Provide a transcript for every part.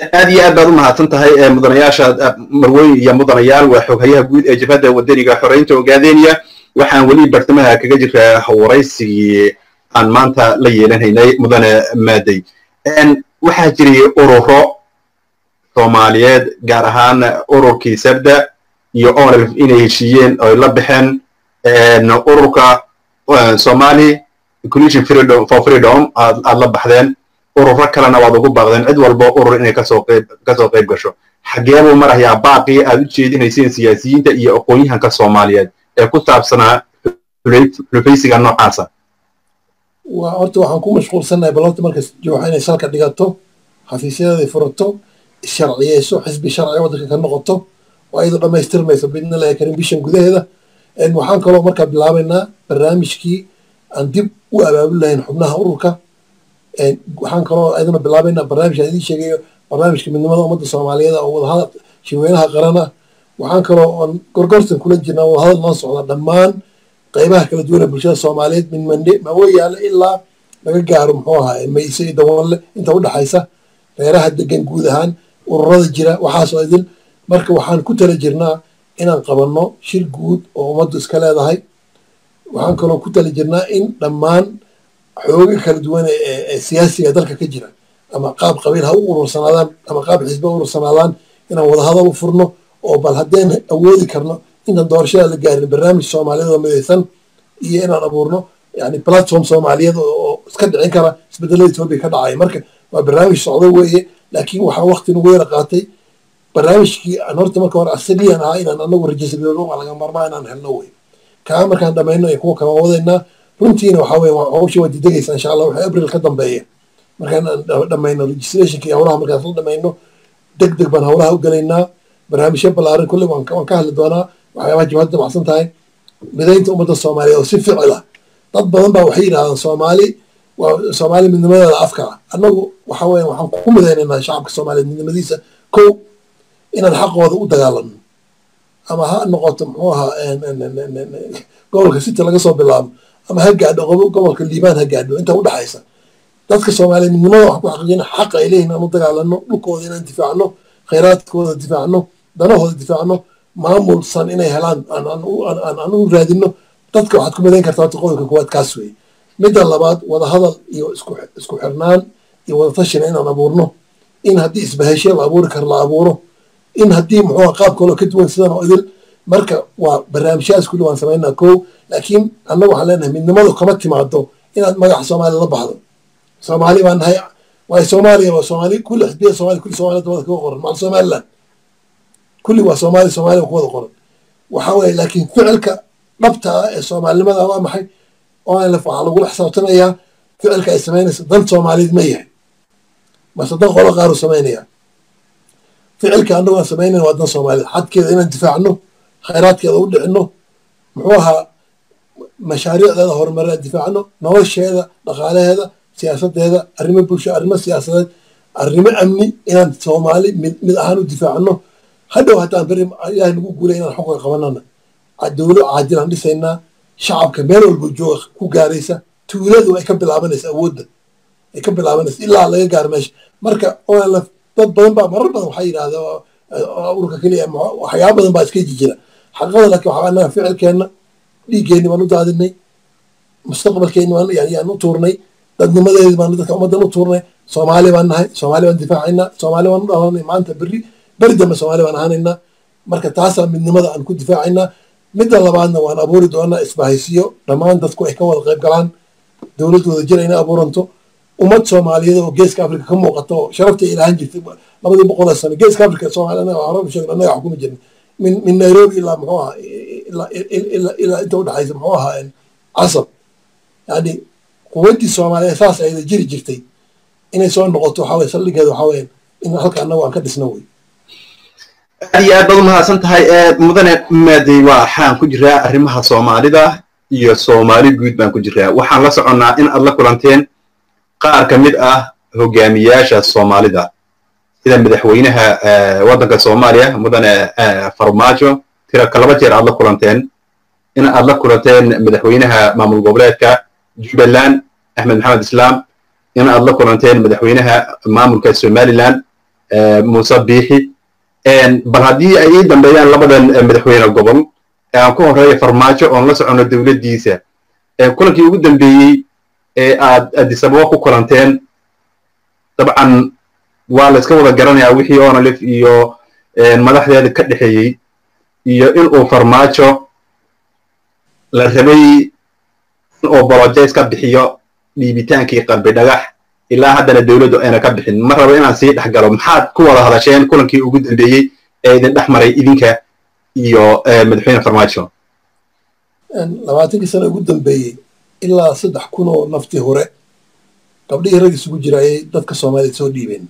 aad iyo aad baad u mahadsan tahay mudanayaasha marweyn iyo mudanayaal waa xoghayaha guud ee jabhadda wadaniga xoreynta ogaadeniya waxaan weli bartamaha kaga jiraa waraysigii aan maanta la yeelanaynay mudane maadey waxaa jiray ururo soomaaliyeed gaar ahaan ururkii sabda iyo onlf inay heshiiyeen oy la baxeen ururka somali inclusion freedom for freedom aad la baxdeen ururo kalena waad ugu baaqdeen cid walba urur inay kasoo qayb kasoo qayb gasho xagee buu marayaa baaqii aad u jeedinayseen siyaasiyiinta iyo aqoon-yahanka soomaaliyeed ee ku saabsanaa xulufaysiga noocaasa waa horta waxaan ku mashquulsannahay bal horta markas jooxa inay salka dhigato xafiisyadeeday furato sharciyeyso xisbi sharci waddanka ka noqoto oo ayadoo dhammaystirmayso bidnillahi karim bishan gudaheeda waxaan kaloo markaa bilaabaynaa barnaamijkii aan dib u abaabul lahayn xubnaha ururka waxaan kaloo ayadana bilaabaynaa barnaamijkaan idiin sheegayo barnaamijka midnimada ummadda soomaaliyeed oo wadahadal shirweynaha qaran ah waxaan kaloo oon gorgortan kula jirnaa wadahadal noo socda dhammaan qaybaha kala duwan ee bulshada soomaaliyeed min mande mawayaale ilaa laga gaaro muxuu ahaa mayse iyo dawanle inta udhexaysa reeraha degan guud ahaan ururada jira waxaasoo idin marka waxaan ku tala jirnaa inaan qabanno shir guud oo ummaddu iska leedahay waxaan kaloo ku tala jirnaa in dhammaan xooga kala duwan ee siyaasiga dalka ka jira ama qaab qabiil ha u urursanaadaan ama qaab xisbe ha urursanaadaan inaan wadahadal u furno oo bal haddeen awoodi karno intaan doorashada la gaarin barnaamij soomaaliyeed oo midaysan iyo inaan abuurno yani platform soomaaliyeed oo iska dhicin kara isbedelada etoobiya ka dhacaya marka waa barnaamij socdo weeye laakiin waxaa wakti nagu yara qaatay barnaamijkii aan horta marka hore asaliyan ahaa inaan anagu rajisgaroono waa laga marmaa inaan helno wey kaa markaan dhamayno iyo kuwa kala wadaynaa runtiina waxaa weye hawsha waa didegaysa insha allah waxay abril ka dambeeya markaan dhamayno registrationka iyo hawlaha markaas la dhamayno deg deg baan hawlaha u gelaynaa barnaamijyo ballaaran kulle waan ka hadli doonaa waxyaabaha jabhadda macsan tahay midaynta ummadda soomaaliyeed oo si ficil ah dad badan baa waxay yidhahdaan soomaali waa soomaali midnimadeeda afka ah annagu waxa weeye waxaan ku midaynaynaa shacabka soomaaliyeed midnimadiisa kow inaan xaqooda u dagaalano ama ha noqoto muxuu ahaa gobolka city laga soo bilaabo ama ha gaadho gobolka liibaan ha gaadho inta udhexaysa dadka soomaaliyeed midnimada waxaan ku xaqiijina xaqa ay leeyihin aan u dagaalano dhulkooda inaan difaacno khayraadkooda difaacno danahooda difaacno maamulsan inay helaan aan u raadino dadka waxaad ku midayn kartaa horta qodobka koowaad kaas weeye midda labaad wadahadal iyo isku xirnaan iyo wadatashina inaan abuurno in haddii isbaheshe la abuuri karo la abuuro in haddii muxuu qaab kaloo ka duwan sidan oo idil marka waa barnaamijyadas kulli waan samaynaa kow laakiin annaga waxaan leenahay midnimadu kama timaado inaad magaca soomaaliya la baxdo soomaali baan nahay waayo soomaaliya waa soomaali kulli xisbiyada soomaaliya kulli soomaaliyada wada kaga qoran macal somaliland kulli waa soomaali soomaaliya ku wada qoran waxaa weeye laakiin ficilka dhabta ah ee soomaalinimada waa maxay onlf waxaa lagula xisaabtamayaa ficilka ay samaynaysa dan soomaaliyeed ma yahay mase dan qolo qaaru samaynaya ficilka annagu aan samaynayna waa dan soomaaliyeed xadkeeda inaan difaacno khayraadkeeda u dhicino muxuu ahaa mashaariicdeeda horumarina difaacno nolosheeda dhaqaalaheeda siyaasadeeda arrimo bulsho arrimo siyaasadeed arrimo amni inaan soomaali mid mid ahaan u difaacno hadhow haddaan beri ilaahay nagu guulay inaan xukunka qabanana dowlo caadilaan dhisaynaa shacabka meel walba jooga ku gaaraysa tuuladu ay ka bilaabanaysa awoodda ay ka bilaabanaysa ilaa laga gaaro meesha marka onlf dad badan baa marar badan waxaa yidhahda ururka keliya waxyaaba badan baa iska jijira xaqiiqada laakiin waxaa anaga ficilkeenna dhiiggeenni baan u daadinay mustaqbalkeenni baan yaan u tuurnay dadnimadeedi baan dadka ummaddan u tuurnay soomaali baan nahay soomaali baan difaacaynaa soomaali baan u dhalanay maanta berri beri dambe soomaali baan ahaanaynaa marka taasaa midnimada aan ku difaacaynaa midda labaadna waan abuuri doonaa isbahaysiyo dhammaan dadku ay ka wada qayb galaan dowladdooda jira inay abuuranto ummad soomaaliyeed oo geeska afrika ka muuqata oo sharafta ay lahaan jirtay labadii boqolee sano geeska afrika soomaaliya anaga horaba sheegna annaga xukumi jirna min min nairobi ilaa muxuu ahaa ilaa inta udhexaysa muxuu ahaa casab yani quwaddii soomaaliyeed saas ayada jiri jirtay inay soo noqoto waxaa weye saldhigeeda waxaa weye in halka annagu aan ka dhisno wey aad iyo aad baad umahadsan tahay mudane maadey waxaan ku jiraa arrimaha soomaalida iyo soomaali guud baan ku jiraa waxaan la soconnaa in aad la kulanteen qaar ka mid ah hogaamiyaasha soomaalida sida madaxweynaha waddanka soomaaliya mudane farmaajo tira kalaba jeer aad la kulanteen in aad la kulanteen madaxweynaha maamul goboleedka jubbaland axmed maxamed islaam in aad la kulanteen madaxweynaha maamulka somaliland muuse biixi bal haddii ay ii dambeeyaan labadan madaxweyne gobol aan ku horeeya farmaajo oon la socono dowladdiisa kulankii ugu dambeeyey ee aad adisababa ku kulanteen dabcan waa la iska wada garanayaa wixii onalif iyo madaxdeeda ka dhexeeyey iyo in uu farmaajo la rabay in uu bolojays ka bixiyo dhiibitaankii qalbi dhagax ilaa haddana dowladdu ayna ka bixin ma rabo inaan sii dhex galo maxaad ku wada hadasheen kulankii ugu dambeeyey ee idin dhex maray idinka iyo madaxweyne farmaajo labaatankii sano ugu dambeeyey ilaa saddex kun oo naftii hore gabdhihii rag isugu jira ayay dadka soomaaliyed soo dhiibeen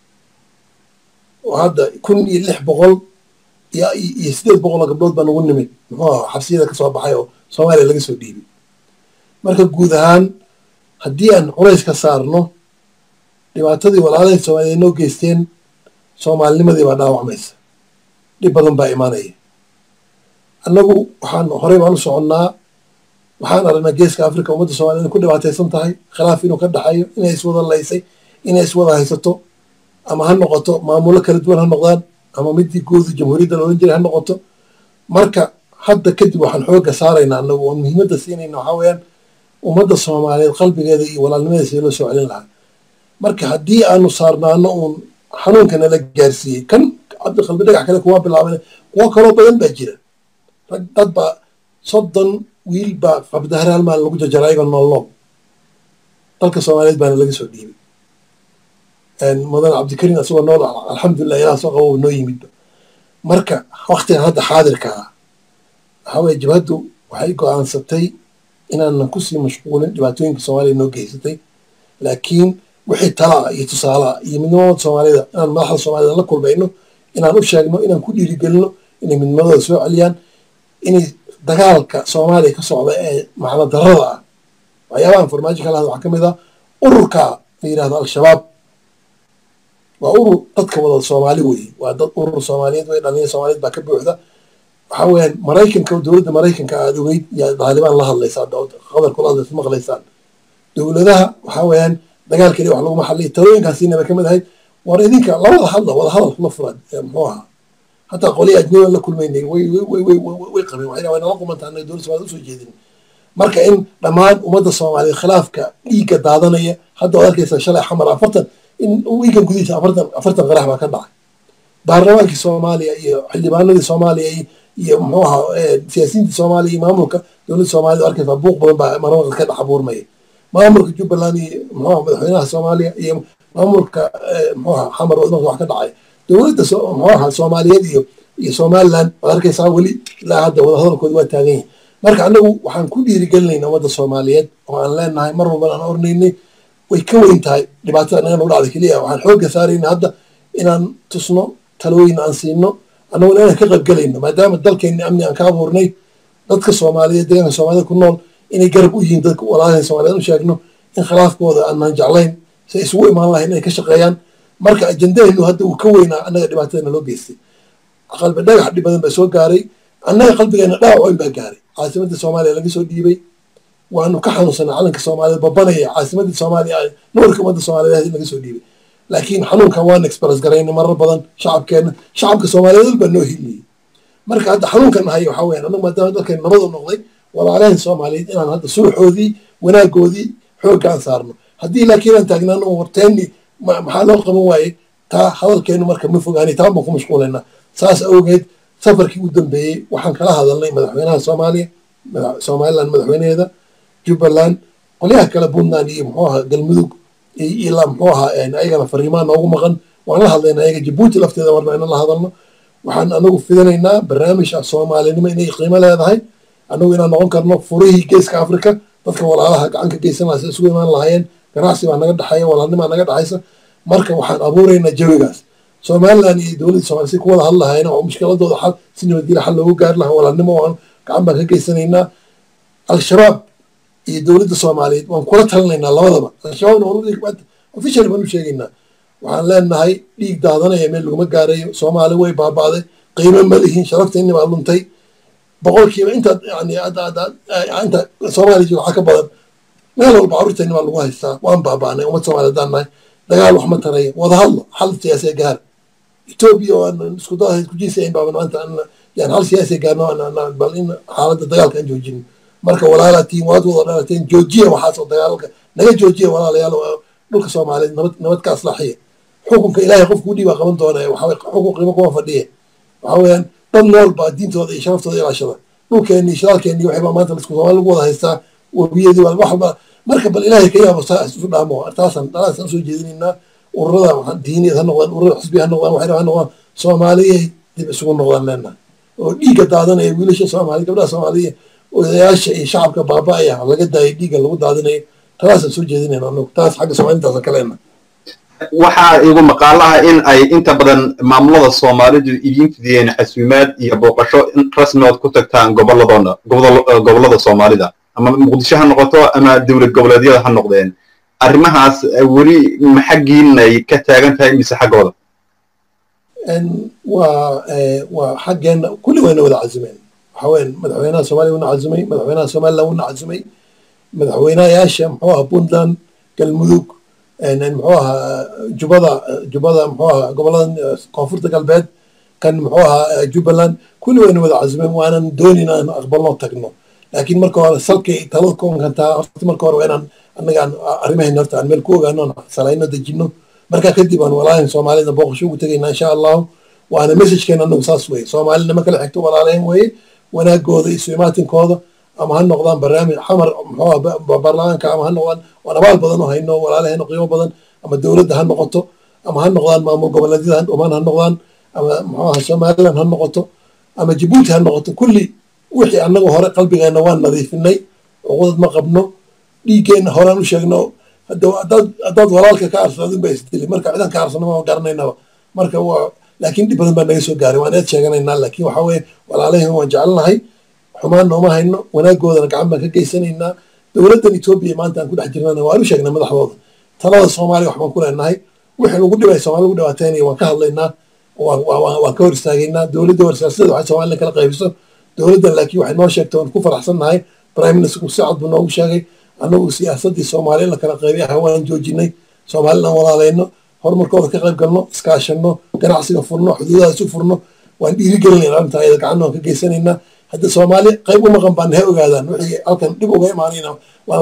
oo hadda kun iyo lix boqol iyo siddeed boqol oo gabdhood baa nagu nimid muxuu aha xabsiyada ka soo baxay oo soomaaliya laga soo dhiibay marka guud ahaan haddii aan culays ka saarno dhibaatadii walaalahay soomaaliyeed noo geysteen soomaalinimadii baa dhaawacmaysa dhib badan baa imaanaya annagu waxaan horey baan u soconnaa waxaan aragnaa geeska africa ummadda soomaliya inay ku dhibaataysan tahay khilaaf inuu ka dhaxayo inay iswada laysay inay iswada haysato ama ha noqoto maamulo kala duwan ha noqdaan ama midii guuda jamhuuriyadda la odhan jiray ha noqoto marka hadda kadib waxaan xoogga saaraynaa annagu oon muhiimadda siinayna waxaa weeyaan ummadda soomaaliyeed qalbigeeda iyo walaalnimadeeda sidii loo soo celin lahaa marka haddii aanu saarnaano uun xanuunka nala gaarsiiyey kan cabdi qalbi dhagax kale kuma bilaaban kuwo kaloo badan baa jira rag dad baa soddon wiil baa qabdahare hal maalin lagu jarjara ayagoo noolnool dalka soomaaliyeed baana laga soo dhiibay mudan cabdikariim asagoo nool alxamdulilah ilaah soo qabo noo yimidba marka waktigan hadda xaadirka ah waxaa weye jabhaddu waxay go-aansatay inaanan kusii mashquulin dhibaatooyinka soomaaliya noo geysatay laakiin wixii talaa iyo tusaalaa iyo midnimada soomaalida inaan madaxda soomaalida la kulmayno inaan u sheegno inaan ku dhiirigelino inay midnimadooda soo celiyaan inay dagaalka soomaaliya ka socda ee macno darada ah waxyaabahan farmaajo kala hadla waxaa ka mid ah ururka la yidhahdo al-shabaab waa urur dadka wada soomaali weeye waa dad urur soomaaliyeed wey dhalinya soomaaliyeed baa ka buuxda waxaa weeyaan maraykanka dowladda maraykanka aad ogeyd yaa daalibaan la hadlaysaa qadarkula hadlaysa maqlaysaan dowladaha waxaa weeyaan dagaalkeeda wax laguma hadlay talooyinkaasiinaba ka mid ahayd war idinka labada hadla wada hadal la furan muxuu ahaa hataa qolii ajnabian la kulmaynay way way qabeen waxay way nala qumantaa anaga dowladda somaliyed usoo jeedin marka in dhammaan ummadda soomaaliyeed khilaafka dhiigga daadanaya hadda waad arkaysa shalay xamar afartan in wiigan gudihiisa afartan afartan qarax baa ka dhacay baarlamaankii soomaaliya iyo xildhibaanadii soomaaliya iyo muxuu ahaa siyaasiyiintii soomaaliya iyo maamulka dowladda soomaaliyed arkaysaa buuq badan baa marmaqad ka dhex abuurmaya maamulka jubbaland iyo muxuu aha madaxweynaha soomaaliya iyo maamulka muxuu aha xamar waddanka wax ka dhacay dowladda muxuu aha soomaaliyeed iyo iyo somaliland waad arkaysaa weli ilaa hadda wadahadalkooda waa taagan yahay marka annagu waxaan ku dhiirigelinayna ummadda soomaaliyeed oo aan leenahay mar walban aan ornaynay way ka weyn tahay dhibaatada naga nagu dhacda keliya waxaan xoogga saarayna hadda inaan tusno talooyin aan siino annaguna inaan ka qaybgelayno maadaama dalkeenni amni aan ka abuurnay dadka soomaaliyeed deegaanka soomaalida ku nool inay garab u yihiin dadka walaalahan soomaaliyeed u sheegno in khilaafkooda aanan jeclayn si ay isugu imaan lahayn inay ka shaqeeyaan marka ajendahenu hadda uu ka weynaa annaga dhibaatadana loo geystay qalbi dhagax dhib badan baa soo gaaray annaga qalbigeena dhaawac weyn baa gaaray caasimadda soomaaliya laga soo dhiibay waanu ka xanuunsanaa calanka soomaaliyeed babanaya caasimadda soomaaliya nuurka ummadda soomaaliyeed laga soo dhiibay laakiin xanuunkan waan express garayna marar badan shacabkeena shacabka soomaaliyeed baa noo hiliyey marka hadda xanuunkan nahay waxaa weyan annagu maadaama dalkeen nabad u noqday walaalahan soomaaliyeed inaan hadda suuxoodii wanaagoodii xooggaan saarno haddii laakiin aan taagnaano warteenni maxaa loo qaban waayey taa hadalkeenu marka ma fogaani taan baan ku mashquulaynaa saas awgeed safarkii u dambeeyey waxaan kala hadalnay madaxweynaha soomaaliya somaliland madaxweynaheeda jubbaland qolyaha kale puntland iyo muxuu ahaa galmudug ilaa muxuu ahaa ayagana fariimaan noogu maqan waan la hadlaynaa ayaga jabuuti lafteeda marna inaan la hadalno waxaan anagu fidinaynaa barnaamij ah soomaalinimo inay qiimo leedahay anagu inaan noqon karno furihii geeska africa dadka walaalaha gacan ka geysan lahaa si isugu imaan lahaayeen ganacsi baa naga dhexeeya walaalnimaa naga dhexaysa marka waxaan abuuraynaa jawigaas somaliland iyo dowladda somalia si ku wada hadlahayn oo mushkiladooda xal si nabadgelya xal loogu gaari lahaa walaalnimo waan gacan baan ka geysanaynaa al-shabaab iyo dowladda soomaaliyeed waan kula talinaynaa labadaba al-shabaabna officially baan u sheegaynaa waxaan leenahay dhiig daadanaya meel laguma gaarayo soomaali way baaba'day qiimo ma lihin sharafteeni baa luntay boqolkiiba intaad yani inta soomaaliya jooga waxaa ka badan meel walba carruurteeni baa lagu haystaa waan baaba'nay ummad soomaaliya haddaan nahay dagaal wax ma taraya wada hadlo xal siyaasiya gaar etoobiya oo aan isku dada isku jiisayn baa maanta yani hal siyaasi gaarno bal in xaaladda dagaalka aan joojin marka walaalaatiin waad wada dhalateen joojiya waxaasoo dagaalka naga joojiya walaalayaal dhulka soomaaliyeed nabad nabad ka aslaxiya xukunka ilaahay qofku udhiibaa qaban doona waxaa xukun qiimo kuma fadhiya waxaa weeyaan dad nool baa diintooda iyo sharaftooda ilaashada dhulkeenni shidaalkeenni waxay baa maanta lasku soomaali lagu wada haystaa webiyadii baa wax walba marka bal ilaahay ka yaabo saa isu dhaamo taasan taasan usoo jeedinaynaa ururada diiniyad ha noqdaan ururada xusbi ha noqdaan waxay ha noqdaan soomaaliyay dib isugu noqdaan leenaha oo dhiigga daadanaya wiilasha soomaaliya gabdhaha soomaaliya odayaasha iyo shacabka baaba'aya laga daayay dhiigga lagu daadinayo taasaan soo jeedinayna anagu taas xagga soomaalintaasan ka leenaha waxaa igu maqaalaha in ay inta badan maamulada soomaalidu idiin fidiyeen xasuumaad iyo booqasho rasmi ood ku tagtaan goboladooda gobollada soomaalida ama muqdisho ha noqoto ama dowlad goboleedyada ha noqdeen arrimahaas weli ma xaggiinay ka taagan tahay mise xaggooda waa waa xaggeena kulli wayna wada cazumeen waxaa weyan madaxweynaha soomaaliya wuna cazumay madaxweynaha somaliland wuna cazumay madaxweynayaasha muxuu ahaa puntland galmudug muxuu ahaa jubada jubada muxuu ahaa gobolada koonfurta galbeed kan muxuu ahaa jubbaland kulli wayna wada cazumeen waanan doonin aan aqbalno tagno laakiin marka hore salkay talada ku onkantaa horta marka hore waa inaan annaga aan arrimahayna horta aan meel ku ogaano aan salayno dejino markaa kadib aan walaalahan soomaalida booqasho ugu tegaynaa insha allahu waana messajkeena anagu saas weye soomaalina ma kala xigto walaalahan weye wanaagooda isu imaatinkooda ama ha noqdaan barnaamij xamar muxuu baarlamaanka ama ha noqdaan waan abaal badan oo hayno walaalaheena qiimo badan ama dowladda ha noqoto ama ha noqdaan maamul goboleedyada oman ha noqdaan ama muxuu aha somaliland ha noqoto ama jabuuti ha noqoto kulli wixii annaga hore qalbigeenna waan nadiifinay cuqudad ma qabno dhiiggeenna horaan u sheegno haddaad walaalka ka arsadin ba isdili marka cidan ka arsano ma garanaynaba marka waa laakiin dhib badan baa naga soo gaaray waan eed sheeganaynaa laakiin waxaa weeye walaalahin waan jecelnahay xumaan nooma hayno wanaagoodana gacan baan ka geysanaynaa dowladdan etoobiya maanta aan ku dhex jirnana waan u sheegnay madaxdooda talada soomaaliya waxbaan ku leenahay wixii lagu dhibay soomaali lagu dhibaataynaya waan ka hadlaynaa waan ka hor istaagaynaa dowladda warsiyaasadda waxay soomaliya kala qaybiso dowladdan laakiin waxay noo sheegtay waan ku faraxsannahay prime ministerku si cad buu noogu sheegay annagu siyaasaddii soomaaliya in la kala qaybay ah waan joojinay soomaalina walaalayno horumarkooda ka qayb galno iskaashanno ganacsiga furno xuduudaha isu furno waan dhiirigelinayna arrintaa iyada gacanna waan ka geysanaynaa hadda soomaali qayb u maqan baan ha ogaadaan wixii halkan dhib uga imaanayna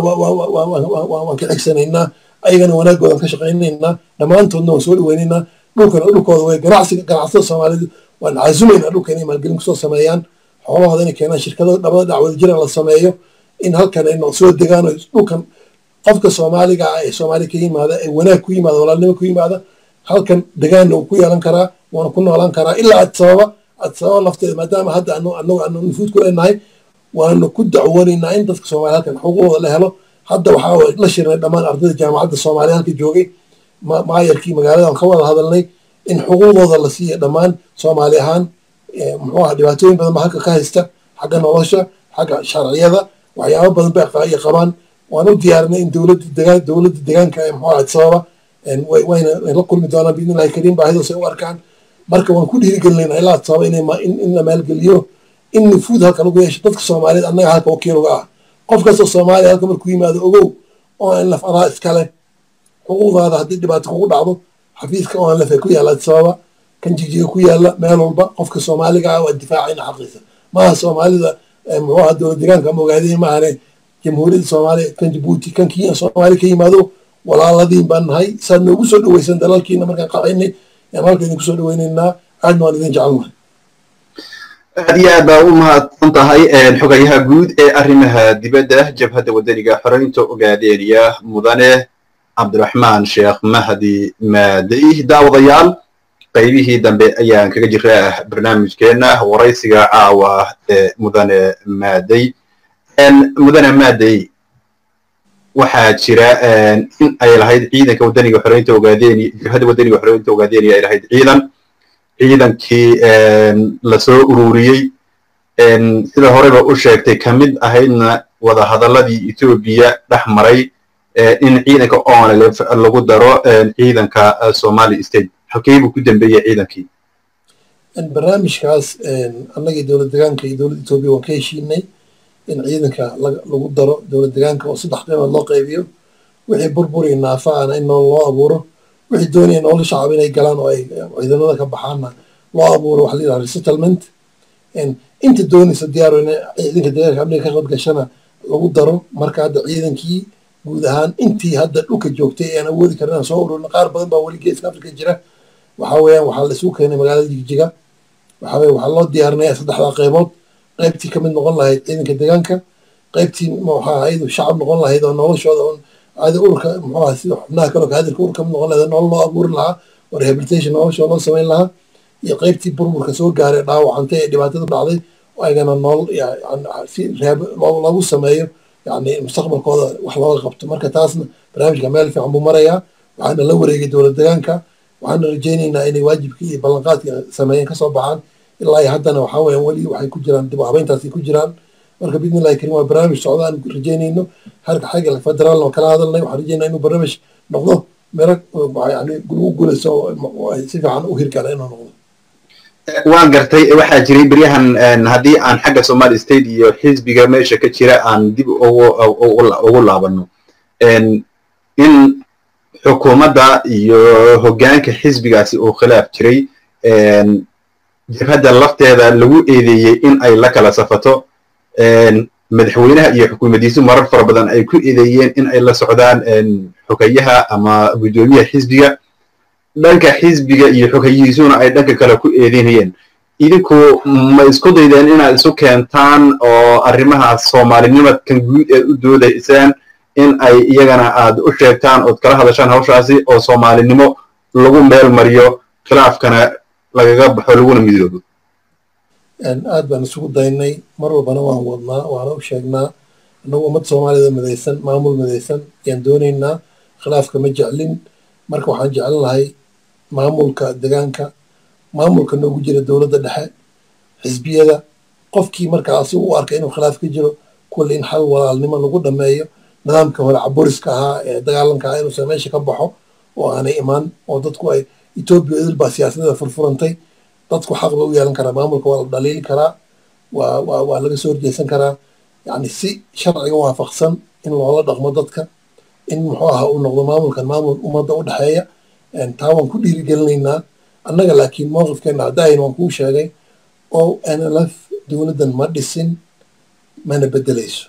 waan ka xigsanaynaa ayagana wanaagoodan ka shaqaynaynaa dhammaantoodna waan soo dhaweynaynaa dhulkana dhulkooda way ganacsiga ganacsada soomaalidu waan casumaynaa dhulka inay maalgelin kusoo sameeyaan xoolahooda inay keenaan shirkada dhabada dhacwada jiran la sameeyo in halkan ay soo degaan dhulkan qofka soomaaliga ah ee soomaaliya ka yimaada ee wanaag ku yimaada walaalnimo ku yimaada halkan degaanna uu ku yeelan karaa waana ku noolaan karaa ilaa adsababa adsababa lafteeda maadaama hadda anagu aanu nufuud ku leenahay waanu ku dacwoonaynaa in dadka soomaaliya halkan xuquuqooda la helo hadda waxaa la shirnay dhammaan ardayda jaamacadda soomaaliya halka joogay maayarkii magaalada aan ka wada hadalnay in xuquuqooda la siiya dhammaan soomaali ahaan muxuu aha dhibaatooyin badan ba halka ka haysta xagga nolosha xagga sharciyada waxyaabo badan bay qabaan waan u diyaarinay in dowladda degaan dowladda deegaanka ee muxuu ahayd sababa wayna la kulmi doonaan biidni illahi kariim baahidoos ay u arkaan marka waan ku dhiirigelinayna ilaa sababa in la maalgeliyo in nufuud halka lagu yeesho dadka soomaaliyeed annaga halka wakiil uga ah qof kastoo soomaaliya halka markuu yimaado ogow oo aan laf araa iskale xuquuqdaada haddii dhibaato kugu dhacdo xafiiska oo aan laf ku yaalla sababa kan jijiga ku yaalla meel walba qofka soomaaliga ah waa difaacayna xaqiisa maaha soomaalida muxuu aha dowlad deegaanka ama ogaadeen maahane jamhuuriyadda soomaaliya kan jabuuti kan kenya soomaaliya ka yimaado walaaladiin baan nahay saad noogu soo dhaweysan dalalkiina markaan qabaynay yaan halka idinku soo dhaweynaynaa aadna waan idin jecelnahay aad iyo aad baa u mahadsan tahay xogayaha guud ee arrimaha dibadda jabhadda waddaniga xoreynta ogaadeeniya mudane cabdiraxmaan sheekh mahdi maadey daawadayaal qaybihii dambe ayaan kaga jiraa barnaamijkeenna waraysiga caawa ee mudane maadey mudane maadey waxaa jira in ay lahayd ciidanka waddaniga xoreynta ogaadeeniya jabhadda waddaniga xoreynta ogaadeeniya ay lahayd ciidan ciidankii lasoo ururiyey sida horeba u sheegtay ka mid ahaydna wadahadalladii etoobiya dhex maray in ciidanka onlf lagu daro ciidanka somali state halkee buu ku dambeeyey ciidankii barnaamijkaas annagii dowlad degaanka iyo dowladda etoobiya waan ka heshiinay in ciidanka lagu daro dowlad degaanka oo saddex qiimood loo qaybiyo wixii burburi naafa ana in loo abuuro wixii doonaya nolol shacab inay galaan oo ay ciidamada ka baxaanna loo abuuro waxa la yidhaha resettlement inta doonaysa diyaaro in ciidanka deegaanka amniga ka qayb gashana lagu daro marka hadda ciidankii guud ahaan intii hadda dhulka joogtay aan awoodi karin aan soo ururna qaar badan baa weli geeska afrika jira waxa weeyaan waxaa la isugu keenay magaalada jigjiga waxa weye waxaa loo diyaarinaya saddexdaa qaybood qaybtii kamid noqon lahayd ciidanka deegaanka qaybtii muxuu ahayd shacab noqon lahayd oo noloshooda un adi urka muxuu ahaa sida xubnaha kaloo kaadirka ur kamid noqon lahayd nolol loo abuuri lahaa oo rehabilitation noloshooda loo samayn lahaa iyo qaybtii burburka soo gaaray dhaawacantay ee dhibaatada dhacday ayagana nolol si reeb loogu sameeyo yani mustaqbalkooda wax looga qabto marka taasna barnaamijka meel fiican buu marayaa waxaana la wareegay dowlad deegaanka waxaana rajaynaynaa inay waajibkii iyo ballanqaadkii sameeyeen kasoo baxaan ilaa iyo haddana waxaa weeyaan weli waxay ku jiraan dib u habeyntaasi ku jiraan marka bidni illahi karim waa barnaamij socda aan rajaynayno harka xagga federaalna waa kala hadalnay waxaan rajaynaa inuu barnaamij noqdo mero yani lagu guulayso si fiican u hirgala inuu noqdo waan gartay waxaa jiray beryahan haddii aan xagga somali state iyo xisbiga meesha ka jira aan dib ugu laabano in xukuumadda iyo hoggaanka xisbigaasi uu khilaaf jiray jabhadda lafteeda lagu eedeeyey in ay la kala safato madaxweynaha iyo xukuumaddiisu marar fara badan ay ku eedeeyeen in ay la socdaan xogayaha ama guddoomiyaha xisbiga dhanka xisbiga iyo xogayihiisuna ay dhanka kale ku eedeynayeen idinku ma isku daydeen inaad isu keentaan oo arrimaha soomaalinimadkan guud eed u doodaysaan in ay iyagana aad u sheegtaan ood kala hadashaan hawshaasi oo soomaalinimo lagu meel mariyo khilaafkana lagaga baxo laguna midoobo aad baan isugu daynay mar walbana waan wadnaa waana u sheegnaa annagu ummad soomaalida midaysan maamul midaysan ayaan doonaynaa khilaafka ma jeclin marka waxaan jeclan lahay maamulka degaanka maamulka noogu jira dowladda dhexe xisbiyada qofkii markaa asigu u arka inuu khilaaf ka jiro kulle in xal walaalnimo lagu dhameeyo nidaamka hore caburiska ahaa ee dagaalanka ahaa inuusan meesha ka baxo oo aanay imaan oo dadku ay etoobiya idil baa siyaasadeeda furfurantay dadku xaq ba u yeelan karaa maamulka waa la dhaliili karaa waa waa waa laga soo horjeesan karaa yacni si sharciga waafaqsan in loola dhaqmo dadka in muxuu ahaa uu noqdo maamulkan maamul ummadda u dhexeeya taa waan ku dhiirigelinaynaa annaga laakiin mowqifkeena haddahayn waan kuu sheegay o nlf dowladdan ma dhisin mana bedelayso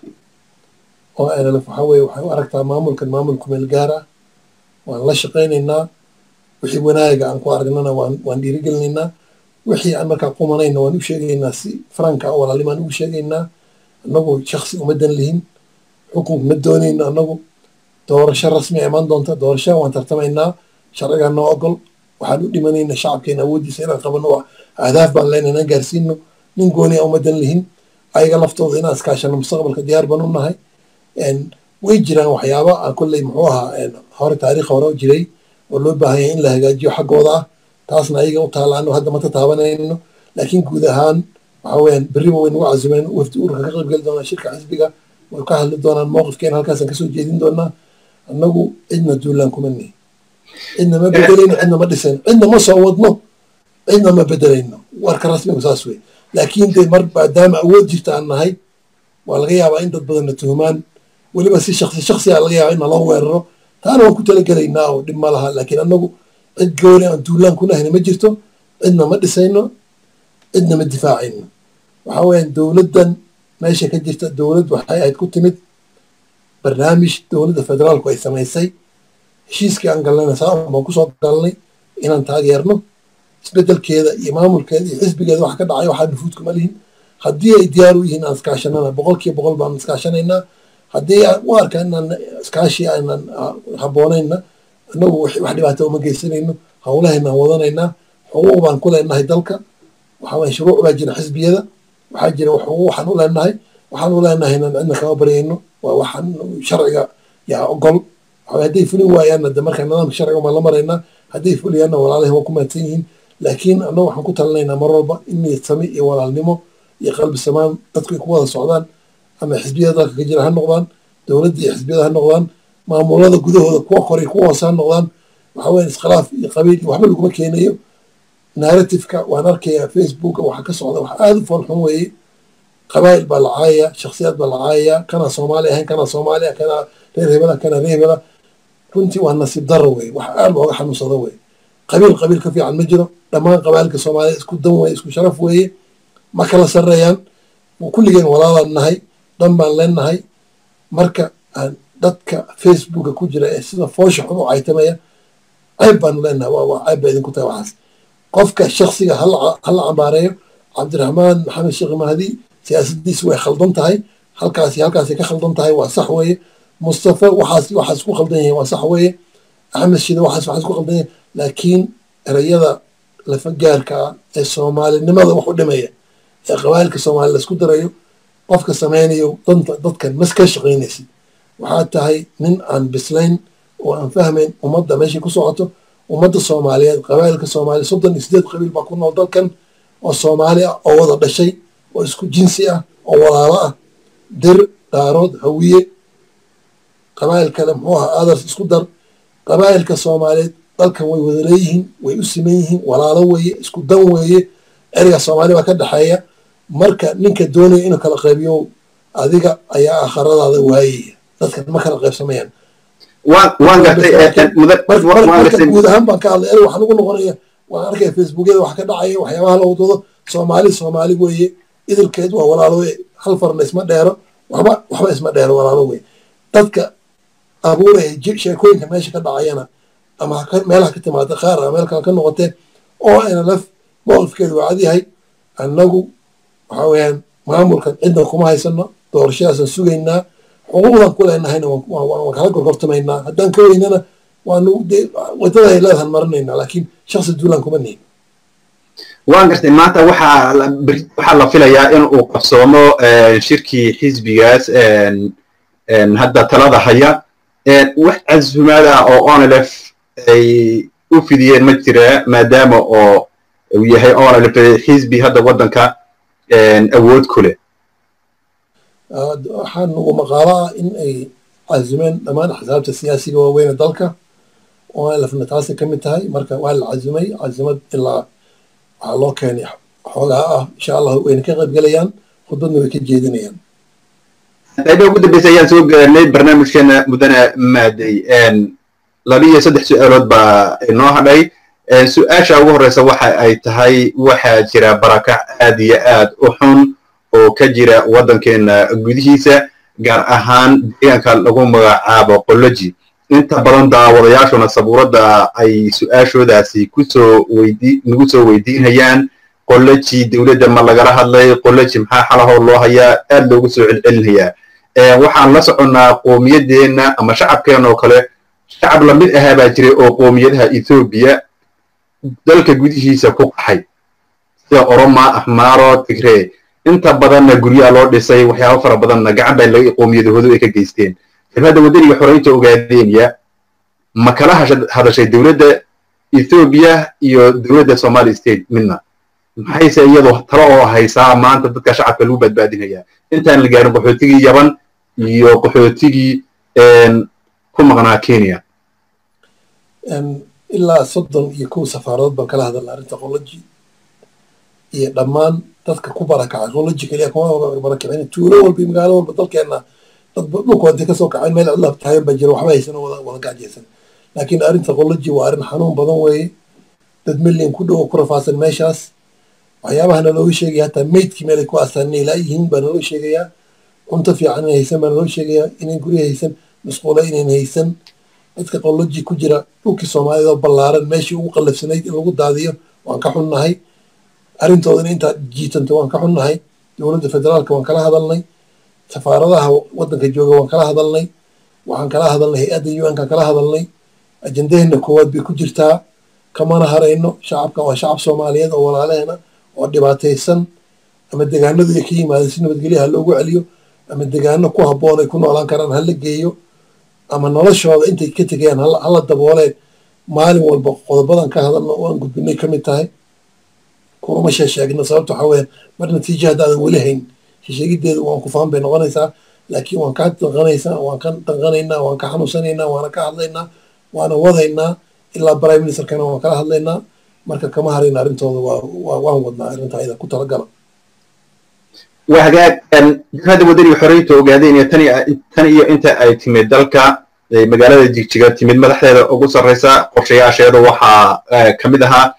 o nlf waxaa weye waxay u aragtaa maamulkan maamul kumeel gaar ah waan la shaqaynaynaa wixii wanaaga aan ku aragnana waan waan dhiirigelinaynaa wixii aan markaa qumanayna waan u sheegaynaa si franka walaalnimaan ugu sheegaynaa annagu shaksi umadan lihin xukunka ma doonayno annagu doorasho rasmi imaan doonta doorasho waan tartamaynaa sharcigaa noo ogol waxaan u dhimanaynaa shacabkeena awooddiisa inaan qabano ahdaaf baan leenahay inaan gaarsiino nin gooniya umadan lihin ayaga laftooda inaan iskaashano mustaqbalka diyaar baan u nahay way jiraan waxyaaba aan kolley muxuu ahaa hore taariikh hore jiray oo loo baahan yahay in la hagaajiyo xaggooda ah taasna ayaga u taala anu hadda mata taabanayno laakiin guud ahaan waxa weeyaan berriba way nagu casumeen wafdi urka ka qaybgeli doonaa shirka xisbiga way ka hadli doonaan mowqifkeena halkaasaan kasoo jeedin doonaa annagu cidna duulaan kuma nihi cidna ma bedelayno cidna ma dhisayno cidna ma soo wadno cidna ma bedelayno warka rasmigu saas wey laakiin dee mar maadaama awood jirta aan nahay waa laga yaabaa in dad badanna tuhumaan weliba si shaksi shaksiga laga yaaba in naloo weeraro taana waan ku talagelaynaa oo dhib ma laha laakiin annagu cid gooni aan duulaan ku nahayna ma jirto cidna ma dhisayno cidna ma difaacayno waxa weeyaan dowladdan meesha ka jirta dowlad waxay ahayd ku timid barnaamij dowladda federaalku ay samaysay heshiiskii aan galnayna saa baan kusoo galnay inaan taageerno isbedelkeeda iyo maamulkeeda iyo xisbigeeda wax ka dhacay waxaa nufuud kuma lihin haddii ay diyaar u yihiin aan iskaashanana boqolkiiba boqol baan iskaashanaynaa haddii aan u arka inaan iskaashi aanan habboonayna annagu wax dhibaato uma geysanayno howlahayna aan wadanaynaa xuquuq baan ku leenahay dalka waxaa waye shuruuc baa jira xisbiyada waxaa jira xuquuq waxaan u leenahay waxaan u leenahay inaan cidna kama baryayno waa waxaan sharciga yaa ogol waxaa hadday fulin waayaanna de marka nidaamka sharciga baan la maraynaa hadday fuliyaanna walaalahi waa ku mahadsan yihiin laakiin annagu waxaan ku talinaynaa mar walba in niyad sami iyo walaalnimo iyo qalbi samaan dadku ay ku wada socdaan ama xisbiyada dalka ka jira ha noqdaan dowladda iyo xisbiyada ha noqdaan maamulada gudahooda kuwa koray kuwa hoose ha noqdaan waxa weeye iskhilaaf iyo qabiil iyo waxba laguma keenayo narrativeka waan arkayaa facebooka waxa ka socda wax aada u foolxun weeye qabaa'il baa la caayaya shakhsiyaad baa la caayaya kana soomaali ahayn kana soomaali ah kana reer hebela kana reer hebela runtii waa nasiib daro wey wax aad looga xanuunsado wey qabiil qabiil ka fiican ma jiro dhammaan qabaalka soomaalida isku dan weye isku sharaf weeye ma kala sarreeyaan kulligeen walaalaan nahay dhan baan leenahay marka aan dadka facebooka ku jira ee sida foosha xun u caytamaya cayb baanu leenahay waa cayb ba idinku tahay waxaas qofka shaksiga hala cambaareeyo cabdiraxmaan maxamed sheekh mahdi siyaasadiisi way khaldan tahay halkaasi halkaasay ka khaldan tahay waa sax weeye mustafa waxaas waxaas ku khaldan yihiin waa sax weeye axmed shide waxaas waxaas ku khaldan yihiin laakiin erayada lafagaarka ah ee soomaalinimada wax u dhimaya ee qabailka soomaali laisku darayo qofka samaynayo danta dadkan mas ka shaqaynaysid waxaa tahay nin aan bislayn oo aan fahmayn ummadda meeshay ku socoto ummadda soomaaliyeed qabailka soomaaliya soddon iyo sideed qabiil baa ku nool dalkan oo soomaali ah oo wada dhashay oo isku jinsi ah oo walaalo ah dir dhaarood hawiye qabail kale muxuu ahaa aadars isku dar qabailka soomaaliyeed dalkan way wada leeyihiin way u siman yihiin walaalo weeye isku dan weeye ereyga soomaali baa ka dhexeeya marka ninka doonaya inuu kala qaybiyo adiga ayaa akharadaada waayaya dadkan ma kala qaybsamayaan marka guud ahaan baan ka hadlay erey waxaan ugu noqonaya waan arkaya facebookyada wax ka dhacaya waxyaabaha la wadwado soomaali soomaali weeye idilkeed waa walaalo weye hal farna isma dheero waxba waxba isma dheero walaalo weye dadka abuuraya sheekooyinka meesha ka dhacayana ama meelaha ka timaada qaar ama meel kale ka noqotee oo nlf mowqifkeedu waa cadyahay annagu waxa weeyaan maamulkan cidna kuma haysano doorashadaasaan sugaynaa xuquuqdan ku leenahayna waan kala gorgortamaynaa haddaan ka weynana waanu wadada ay leedahan marinaynaa laakiin shaksi duulaan kuma nihin waan gartay maanta waxaa waxaa la filayaa in uu qabsoomo shirkii xisbigaas hadda talada haya wax casumaad ah oo onlf ay u fidiyeen ma jira maadaama oo uu yahay onlf xisbi hadda waddanka awood ku leh waxaa nagu maqaalo ah in ay casumeen dhammaan axsaabta siyaasiga waaweyne dalka onlfna taasay ka mid tahay marka waa la casumay casumad ilaa waxaa loo keenay xoogaa ah insha allah wayna ka qayb gelayaan khudbadna way ka jeedinayaan qayba ugu dambeysa ayaan soo gaarnay barnaamijkeena mudane maaday laba iyo saddex su-aalood baa inoo hadhay su-aasha ugu horreysa waxa ay tahay waxaa jira barakac aad iyo aad u xun oo ka jira waddankeena gudihiisa gaar ahaan deegaanka lagu magacaabo qoloji inta badan daawadayaashuna sabuuradda ay su-aashoodaasi kusoo weydi nagu soo weydiinayaan qoloji dowladda ma lagala hadlay qoloji maxaa xalahoo loo hayaa aad loogu soo celcelinayaa waxaan la soconnaa qoomiyadeenna ama shacabkeena oo kale shacab lamid ahaa baa jiray oo qoomiyadaha ethoobiya dalka gudihiisa ku qaxay sida oroma ahmaaro tigree inta badanna guryaha loo dhisay waxyaaba fara badanna gacan baa laga qoomiyadahoodu ay ka geysteen jabhadda waddaniga xoreynta ogaadeenya ma kala hadashay dowladda ethoobiya iyo dowladda somali state midna maxayse iyadu talo oo haysaa maanta dadka shacabka lagu badbaadinayaa intaan la gaarin qaxootigii yaban iyo qaxootigii ku maqnaa kenya ilaa soddon iyo kow safaarood baan kala hadalna arrinta qoloji iyo dhammaan dadka ku barakacay qoloji keliya kuma barakicin tuulo walba iyo magaalo walba dalkeenna dad dhulkooda intay kasoo kaceen meel cidlaab tahayn baa jira waxba haysan wada wada gaajaysan laakiin arrinta qoloji waa arrin xanuun badan weeye dad milyan ku dhow oo ku rafaasan meeshaas waxyaabaha nalooga sheegaya hataa meydkii meelay ku aastaan inay laayihiin baa naloo sheegayaa cunto fiican inay haysan baa naloo sheegayaa inayn gurya haysan masquula inayn haysan dadka qoloji ku jira dhulkii soomaalida oo ballaaran meeshii ugu qallafsanayd in lagu daadiyo waan ka xunnahay arrintoodana intaa jiitanta waan ka xunnahay dowladda federaalka waan kala hadalnay safaaradaha waddanka jooga waan kala hadalnay waxaan kala hadalnay hay-adda un ka kala hadalnay ajendaheena koowaad bay ku jirtaa kamana harayno shacabkan waa shacab soomaaliyeed oo walaaleena oo dhibaataysan ama degaanadu ay ka yimaadeen si nabadgelya ha loogu celiyo ama degaano ku habboon ay ku noolaan karaan hala geeyo ama noloshooda intay ka tegayaan hala dabooleen maalin walba qodobadan ka hadalno oo aan gudbinay ka mid tahay kulama sheesheegno sababta waxaa weeyaan mar natiijo haddaadan weli hayn sheesheegiddeedu waan ku faham bay noqonaysaa laakiin waan ka danqanaysaa waan ka danqanaynaa waan ka xanuunsanaynaa waana ka hadlaynaa waana wadaynaa ilaa prime ministerkana waan kala hadlaynaa marka kama harayna arrintooda waa waan wadnaa arrinta ayada ku talagala waa hagaag jabhadda waddaniga xoreynta ogaadeen tan iyo inta ay timid dalka magaalada jigjiga timid madaxdeeda ugu sarreysa qorshayaasheeda waxaa ka mid ahaa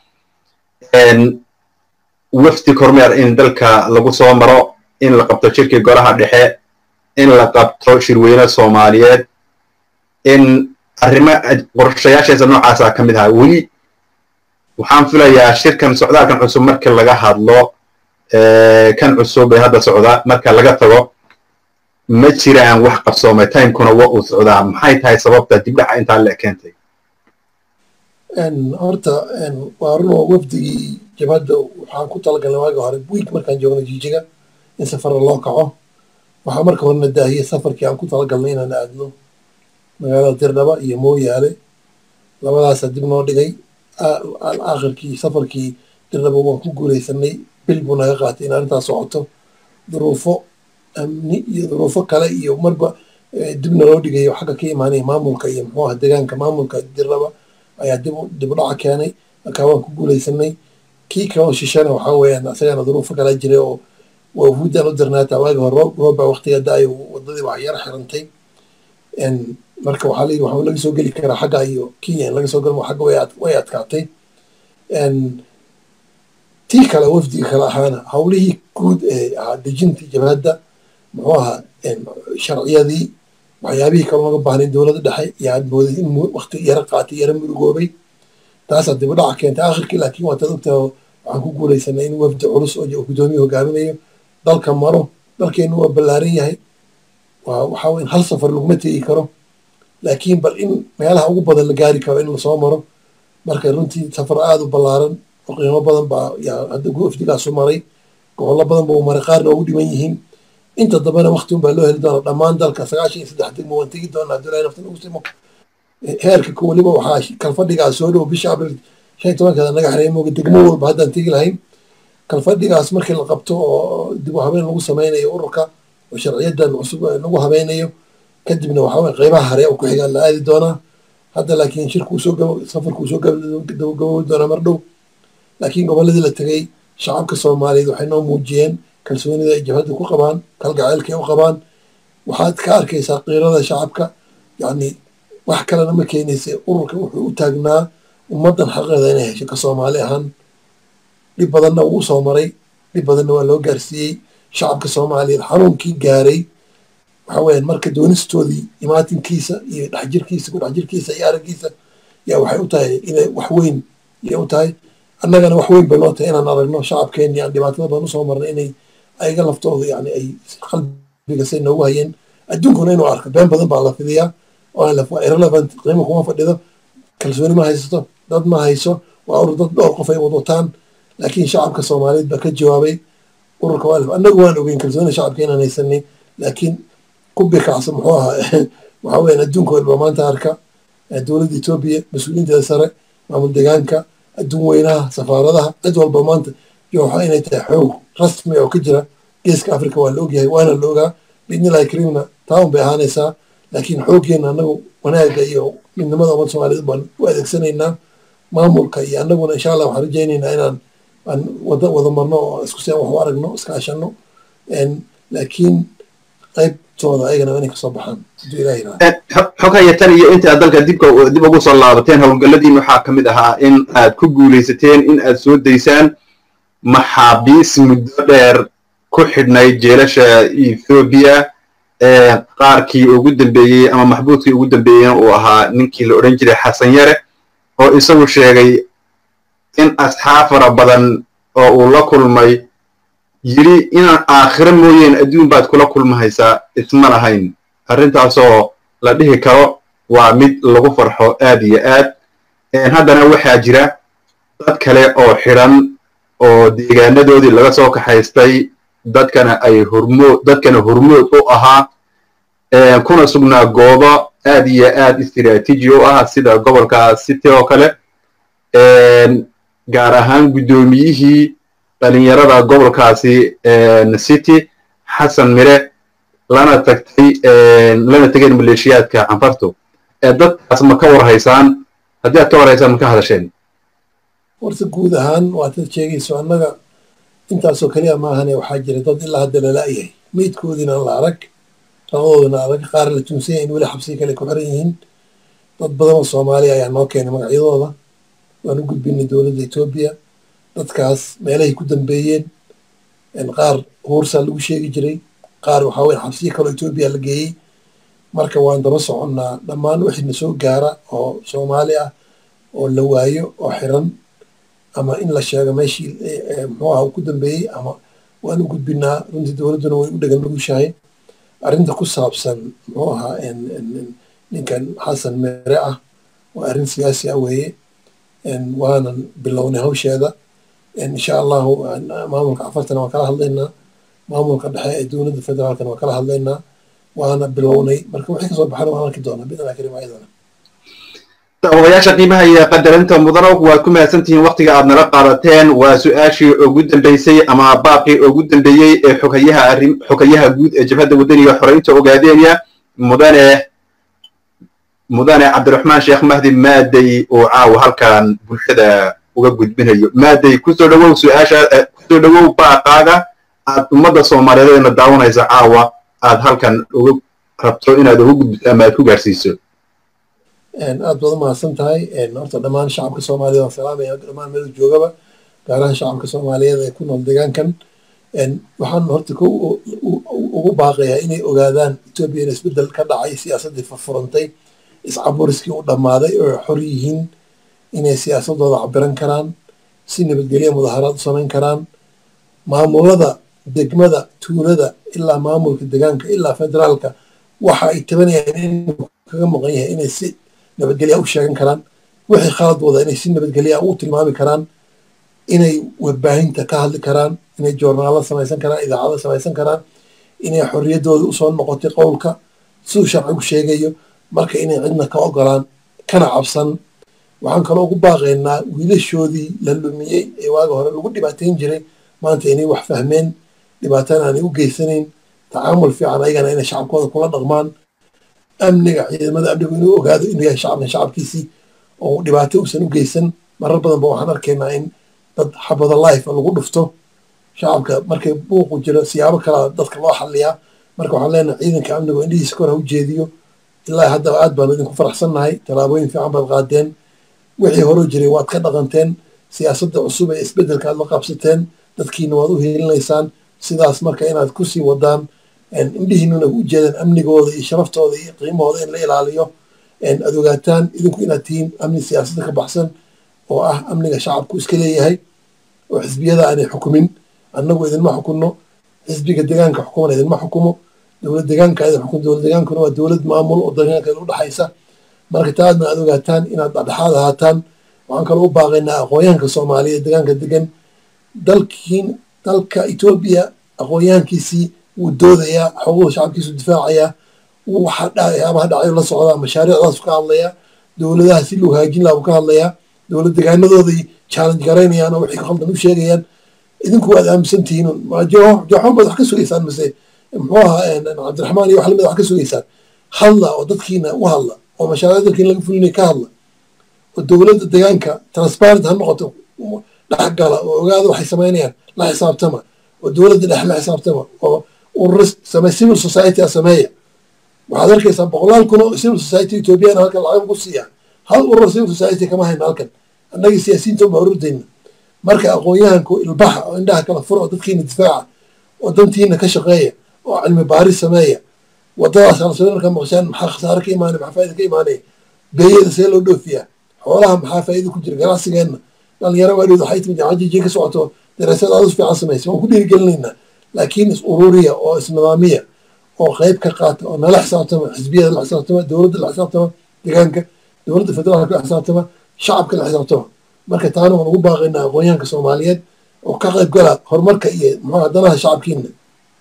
wafdi kormeer in dalka lagu soo maro in la qabto shirkii golaha dhexe in la qabto shirweyne soomaaliyeed in arrimo qorshayaasheesa noocaasa ka mid ahaa weli waxaan filayaa shirkan socdaalkan cusub markii laga hadlo kan cusub ee hadda socda marka laga tago ma jiraan wax qabsoomay timekuna wa uu socdaa maxay tahay sababta dibdhaca intaa le keentay horta waa runoo wafdigii jabhadda waxaan ku talagalnay waagi hore wiig markaan joogno jijiga in safarra loo kaco waxaa marka horena daahiyey safarkii aan ku talagalnay inaan aadno magaalada dirdhaba iyo mooyaale labadaasaa dib noo dhigay aakhirkii safarkii dirdhaba waan ku guulaysanay bil buu naga qaatay in arrintaas socoto duruufo amni iyo duruufo kale iyo marba dibna loo dhigayo xagga ka imaanaya maamulka iyo muxuu aha deegaanka maamulka dirdhaba ayaa dib dib u dhaca keenay markaa waan ku guulaysanay kii kaloo shishana waxaa weeyaan isagana duruufo kala jiray oo wafuudan u dirnaataa waagi hore roob baa waqtiga da-ayo wadadii wax yar xirantay marka waxaa layidhi waxaa laga soo geli karaa xagga iyo kenya in laga soo galo xagga way adkaatay tii kale wafdiga kale ahaana howlihii guud ee ahaa dejintii jabhadda muxuu ahaa sharciyadii waxyaabihii kale looga baahnay dowladda dhexe yaa mooday in waqti yaro qaatay yaro murugoobay taasaa dib u dhaca keentay aakhirkii laakiin waataad ogtaha waxaan ku guulaysanay in wafdi culus oo guddoomiye hogaaminayo dalka maro dalkeenu waa ballaaran yahay waa waxaa weyn hal safar laguma tegi karo laakiin bal in meelaha ugu badan la gaari karo in lasoo maro marka runtii safar aada u ballaaran oo qiimo badan baa yaa hadda wafdigaasu maray gobollo badan ba uu maray qaarna ugu dhiman yihiin inta dambena waqti un baa loo heli doonaa dhammaan dalka sagaashan iyo saddex degmo waan tegi doonaa abdullahi naftan ugu simo heerka ku weliba waxaa kalfadhigaas soo dhow bisha abril shan iyo tobankeeda naga xareey mooga degmo walba haddaan tegi lahayn kalfadhigaas markii la qabto oo dib u habeen lagu sameynayo ururka oo sharciyadan cusub lagu habeynayo kadibna waxaa weye qeybaha hare oo ku xigaan la aadi doonaa hadda laakiin shirkuu soo gabo safarkuu soo gabagaboobi doonaa mar dhow laakiin gobolladii la tegey shacabka soomaaliyeed waxay noo muujiyeen kalsoonida ay jabhadda ku qabaan kalgaceylka ay u qabaan waxaad ka arkaysaa qiirada shacabka yacni wax kalena ma keenaysa ururka wuxuu u taagnaa ummaddan xaqeeda inay hesho ka soomaali ahaan dhib badanna wuu soo maray dhib badanna waa loo gaarsiiyey shacabka soomaaliyeed xanuunkii gaaray waxa weeyaan marka doonistoodii imaatinkiisa iyo dhexjirkiisa ku dhexjirkiisa iyo araggiisa yaa waxay u tahay inay wax weyn yay u tahay annagana wax weyn bay noo tahay inaan aragno shacabkeenni aan dhibaatada badan usoo marnay inay ayaga laftooda yani ay qalbiga say noogu hayeen adduunkuna inuu arko been badan baa la fidiyaa oo waa irrelevant qiimo kuma fadhido kalsooni ma haysato dad ma hayso waa urur dad dhowr qof ay wadwataan laakiin shacabka soomaaliyeed baa ka jawaabay ururka waa annagu waan ogeyn kalsoonida shacabka inaan haysanay laakiin ku bikacsa muxuu ahaa waxaa weeyaan adduunka walba maanta arka dowladda etoobiya mas-uuliyiinteeda sare maamul deegaanka adduun weynaha safaaradaha cid walba maanta jooxa inay tahay xoog rasmi oo ka jira geeska africa waa la ogyahay waana la ogaa biidnillahi kariimna taawun bay ahaanaysaa laakiin xooggeena annagu wanaaga iyo midnimada ummadda soomaaliyeed baan u adeegsanaynaa maamulka iyo annaguna insha allah waxaan rajaynaynaa inaan aan wada wada marno oo isku si aan wax u aragno iskaashano laakiin qaybtooda ayagana inay kasoo baxaan haduu ilaah yiraahdo xogaya tan iyo inta aad dalka dibka dib ugu soo laabateen howlgalladiin waxaa ka mid ahaa in aad ku guulaysateen in aad soo daysaan maxaabiis muddo dheer ku xidhnayd jeelasha ethoobiya qaarkii ugu dambeeyey ama maxbuudkii ugu dambeeyeyna uu ahaa ninkii la odhan jiray xasan yare oo isagu sheegay in asxaab fara badan oo uu la kulmay yidhi inaan aakhiro mooyeen adduun baad kula kulmahaysaa isma lahayn arrintaasoo la dhihi karo waa mid lagu farxo aad iyo aad haddana waxaa jira dad kale oo xidhan oo deegaanadoodii laga soo kaxaystay dadkana ay hormood dadkana hormood u ahaa kuna sugnaa goobo aad iyo aad istiraatiiji u ah sida gobolka city oo kale gaar ahaan guddoomiyihii dhalinyarada gobolkaasi city xasan mire lana tagtay lana tegeen maleeshiyaadka canfartu dadkaas ma ka warhaysaan haddii aad ka warhaysaan ma ka hadasheen horta guud ahaan waad dad sheegayso annaga intaasoo keliya maahane waxaa jira dad ilaa hadda lala'yahay meydkoodiina aan la arag labadoodana laga qaar la tuunsan yahay in weli xabsiga kale ku xiran yihiin dad badan oo soomaaliya ayaa noo keenay magacyadooda waan u gudbinay dowladda etoobiya dadkaas meelahay ku dambeeyeen qaar huursaa lagu sheegi jiray qaar waxaa weye xabsiyo kaloo etoobiya la geeyey marka waan daba soconnaa dhammaan wixii na soo gaara oo soomaali ah oo la waayo oo xiran ama in la sheego meeshii muxuu aha uu ku dambeeyey ama waan u gudbinaa runtii dowladduna way u dhegan nugushahay arrinta ku saabsan muxuu ahaa ninkan xasan mere ah waa arrin siyaasi ah weeye waanan bilownay hawsheeda insha allahu maamulka afartana waan kala hadlaynaa maamulka dhexe ee dowladda federaalkana waan kala hadlaynaa waana bilownay marka wixii kasoo baxana waan arki doonaa bidnaa karim ayadana odayaasha qiimaha iyo qadarinta mudano waad ku mahadsantihiin waktiga aad nala qaadateen waa su-aashii ugu dambeysay ama baaqii ugu dambeeyey ee xogayaha arrin xogayaha guud ee jabhadda waddaniga xoreynta ogaadeenya mudane mudane cabdiraxmaan sheekh mahdi maadey oo caawa halkan bulshada uga gudbinayo maadey kusoo dhawow su-aasha kusoo dhawow baaqaaga aad ummadda soomaaliyeed eena daawanaysa caawa aad halkan uga rabto inaad uga gudbiso ama aad ku gaarsiiso aad baad u mahadsan tahay horta dhammaan shacabka soomaaliyeed waan salaamaya dhammaan meel joogaba gaar ahaan shacabka soomaaliyeed ee ku nool deegaankan waxaan horta ko ugu baaqayaa inay ogaadaan etoobiya in isbeddel ka dhacay siyaasaddii furfurantay iscaburiskii u dhammaaday oo xor yihiin inay siyaasadooda cabiran karaan si nabadgelya mudaharaad u samayn karaan maamulada degmada tuulada ilaa maamulka deegaanka ilaa federaalka waxa ay tabanayaan inuu kaga maqan yahay inay si nabadgelya u sheegan karaan wixii khalad wada inay si nabadgelya u tilmaami karaan inay warbaahinta ka hadli karaan inay joornaalo samaysan karaan idaacado samaysan karaan inay xorriyaddooda usoo noqotay qowlka siduu sharcigu sheegayo marka inay cidna ka ogolaan kana cabsan waxaan kaloo ugu baaqaynaa wiilashoodii la lumiyey ee waaga hore lagu dhibaateyn jiray maanta inay wax fahmeen dhibaatana aanay u geysanayn tacaamul fiican ayagana inay shacabkooda kula dhaqmaan amniga ciidamada amnigu inuu ogaado inuu yahay shacabkan shacabkiisii oo dhibaato uusan u geysan marar badan ba waxaan arkaynaa in dad xabada life lagu dhufto shacabka markay buuqu jiro siyaabo kalaa dadka loo xaliyaa marka waxaan leenahay ciidanka amnigu indhihiisa kor ha u jeediyo ilaa haddaba aad baanu idinku faraxsannahay tallaabooyin fiican baad qaadeen wixii horoo jiray waad ka dhaqanteen siyaasadda cusub ee isbeddelka aad la qabsateen dadkiina waad u helinaysaan sidaas marka inaad kusii wadaan indhihiinuna u jeedaan amnigooda iyo sharaftooda iyo qiimahooda in la ilaaliyo aad ogaataan idinku inaad tihiin amni siyaasadda ka baxsan oo ah amniga shacabku iska leeyahay oo xisbiyada aanay xukumin annagu idinma xukunno xisbiga deegaanka xukumana idinma xukumo dowlad deegaanka idin xukum dowlad deegaankuna waa dowlad maamul oo deegaanka u dhexaysa marka taadna aad ogaataan inaad dhexdhexaad ahaataan waxaan kaloo u baaqaynaa aqoonyahanka soomaaliya deegaanka degan dalkiin dalka etoobiya aqoonyahankiisii wuu doodayaa xuquuqda shacabkiisu difaacayaa waxyaabaha dhacayo la socdaa mashaariicdaasu ka hadlayaa dowladaha si loo hagaajin laha buu ka hadlayaa dowlad degaanadooday challenge garaynayaan oo wixii khaldan u sheegayaan idinku waad aaminsan tihiin jooxon baad wax ka sugaysaan mise muxuu ahaa cabdiraxmaan iyo wax lamid wax ka sugaysaan hadla oo dadkiina u hadla oo mashaariic dalkiina laga fulinaya ka hadla oo dowladda deegaanka transparent ha noqoto dhexgala oo ogaada waxay samaynayaan la xisaabtama oo dowladda dhexe la xisaabtama oo urur samey civil society a sameeya waxaad arkaysaa boqolaal kun oo civil society ethoobiyaana halkan lacag ugu siiya hal urur civil society kama hayna halkan annagii siyaasiyiinta unbaa ururdayna marka aqoon-yahanku ilbaxa oo indhaha kala fura oo dadkiina difaaca oo dantiina ka shaqeeya oo cilmi baaris sameeya wadadaas alsoo markaa maqshaan maxaa khasaare ka imaanaya maxaa faaida ka imaanaya beeyada see loo dhoofiyaa xoolaha maxaa faa'iida ku jira ganacsigeenna dhalinyaro waadhood waxay timid cajiji ka socoto daraasad aad u fiican samaysa waan ku dhiirigelinaynaa laakiin is ururiya oo isnidaamiya oo qayb ka qaata oo nala xisaabtama xisbiyada la xisaabtama dowladda la xisaabtama deegaanka dowladda federaalka la xisaabtama shacabka la xisaabtama marka taana waan ugu baaqaynaa aqoonyahanka soomaaliyeed oo ka qayb gala horumarka iyo muxuu danaha shacabkiina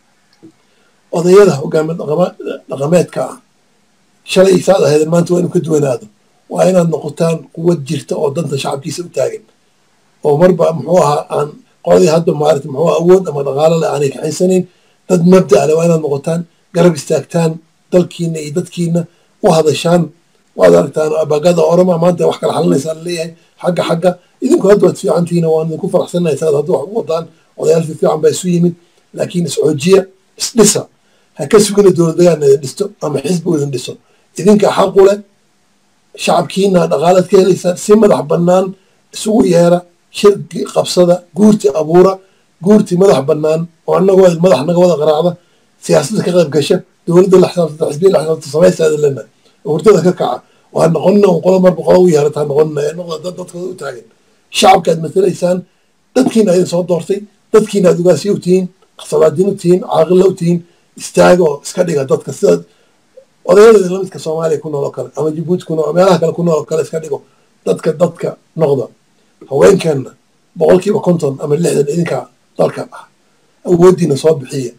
odayada hogaami dhaqameedka ah shalay saad ahaydeen maanta waa inuu ka duwanaado waa inaad noqotaan quwad jirta oo danta shacabkiisa u taagan oo marba muxuu ahaa aan qoladii hadda maarata muxuu awood ama dhaqaalo le aanay kaxaysanayn dad mabda le waa inaad noqotaan garab istaagtaan dalkiina iyo dadkiina u hadashaan waad aragtaan abagada orama maanta wax kala xalinaysaa laleeyahay xagga xagga idinku hadda waad fiicantihiina waan idinku faraxsanahay saad hadda wax u wadaan odayaal fiican baa isu yimid laakiin isxoojiya isdhisa ha ka sugina dowladdegaan idin dhisto ama xisbi idin dhiso idinka xaqu leh shacabkiina dhaqaalaad ka helaysaan si madax bannaan isugu yeera shirki qabsada guurti abuura guurti madax bannaan oo annagoo madax naga wada qaraacda siyaasadda ka qayb gasha dowladda la xisaabtanta xisbiya la xisaabtanta samaysaada lena hurdada ka kaca oo ha noqonina un qola marba qola u yeerata ha noqonina ee noqda dad dadkooda u taagan shacabka aad matalaysaan dadkiina idin soo doortay dadkiina aad ugaasiya u tihiin salaadiin u tihiin caaqilla u tihiin istaaga oo iska dhiga dadka sidaad odayadeeda lamidka soomaaliya ku nool oo kale ama jabuuti ku nool meelaha kale ku nool oo kale iska dhigo dadka dadka noqda haweenkeenna boqolkiiba konton ama lixdan idinka dalka ah awooddiina soo bixiya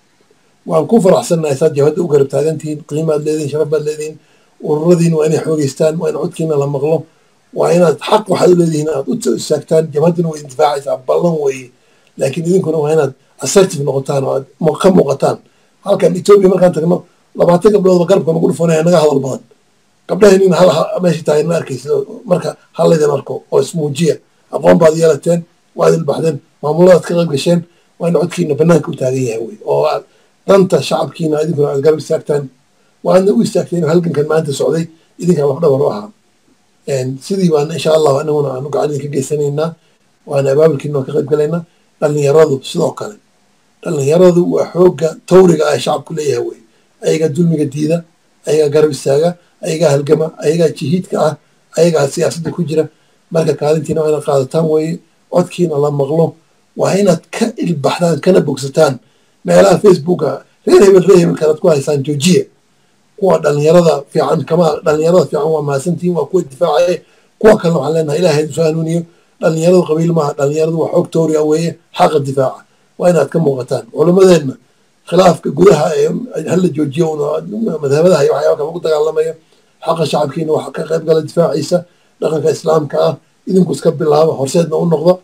waan ku faraxsannahay saad jabhadda u garab taagantihiin qiimaad leedihin sharaf baad leedihin ururadiin waa inay xoogeystaan waa in codkiina la maqlo waa inaad xaq waxaad u leedihiin aad u istaagtaan jabhadduna way indifaacaysaa ballan weeye laakiin idinkuna waa inaad assertive noqotaan oo aad ka muuqataan halkan etoobiya markaan tagno labaatan gabdhoodba garabka nagu dhufanaya naga hadal badan gabdhaheennina hal meesha tahay ma arkaysa marka halaydin arko oo ismuujiya aqoon baad yeelateen waa idin baxdeen maamuladaad ka qayb gasheen waa in codkiina banaanka u taagan yahay wey oo aad danta shacabkiina idinkuna aad garab istaagtaan waadna u istaagteen halgankan maanta socday idinkaa lafdhabar u ahaa sidii baana insha allahu anaguna aanu gacan idinka geysanaynaa waana abaabulkiina waan ka qayb galaynaa dhallinyaradu sidoo kale dhallinyaradu waa xoogga tawriga ah shacabku leeyahay wey ayagaa dulmiga diida ayagaa garab istaaga ayagaa halgama ayagaa jihiidka ah ayagaa siyaasadda ku jira marka kaalintiina waa inaad qaadataan weeye codkiina la maqlo waa inaad ka ilbaxdaan kana bogsataan meelaha facebooka reer hebel reer hebel kanaad ku haysaan joojiya kuwa dhalinyarada fiican kama dhalinyarada fiican waa mahadsantihiin waa kuwa difaacaye kuwa kalena waxaan leenahay ilaahay soo hanuuniyo dhalinyaradu qabiil maaha dhalinyaradu waa xoog tawriga weeye xaqa difaaca waa inaad ka muuqataan culimmadeenna khilaafka gudaha ee hala joojiyo madhabadaha iyo waxyaaba kale lagu dagaalamayo xaqa shacabkiina wax ka qayb gala difaaciisa dhaqanka islaamka ah idinku iska bilaaba horseedna u noqdo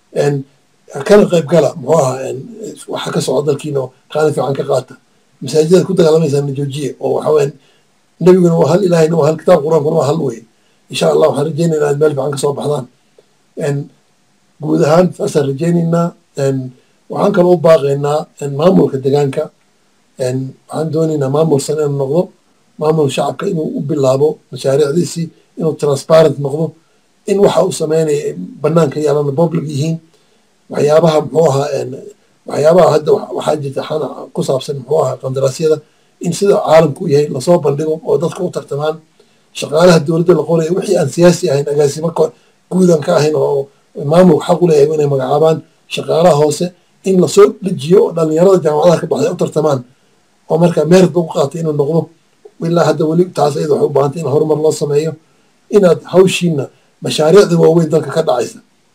kana qayb gala muxuu ahaa waxa ka socda dalkiina qaali fiican ka qaata masaajidada ku dagaalamaysaa joojiya oo waxa weyan nebiguna waa hal ilaahayna waa hal kitaab qur-aankuna waa hal weye insha allah waxaan rajaynaynaa inaad meel fiican kasoo baxdaan guud ahaan saasaan rajaynaynaa waxaan kaloo u baaqaynaa maamulka degaanka waxaan doonaynaa maamul san inuu noqdo maamul shacabka inuu u bilaabo mashaariicdiisii inuu transparent noqdo in waxa uu sameynaya banaanka yaalana public yihiin waxyaabaha muxuu ahaa waxyaabaha hadda waxaa jirta xana ku saabsan muxuu ahaa qandaraasyada in sida caalamku yahay lasoo bandhigo oo dadka u tartamaan shaqaalaha dowladda la qoraya wixii aan siyaasi ahayn agaasimo guudan ka ahayn oo maamulka xaq u leeyahay inay magacaabaan shaqaalaha hoose in lasoo dejiyo oo dhalinyarada jaamacadaha ka baxday u tartamaan oo marka meerid lagu qaatay inuu noqdo ilaa hadda weli taas ayada waxay u baahantay in horumar loo sameeyo inaad hawshiina mashaariicda waaweyn dalka ka dhacaysa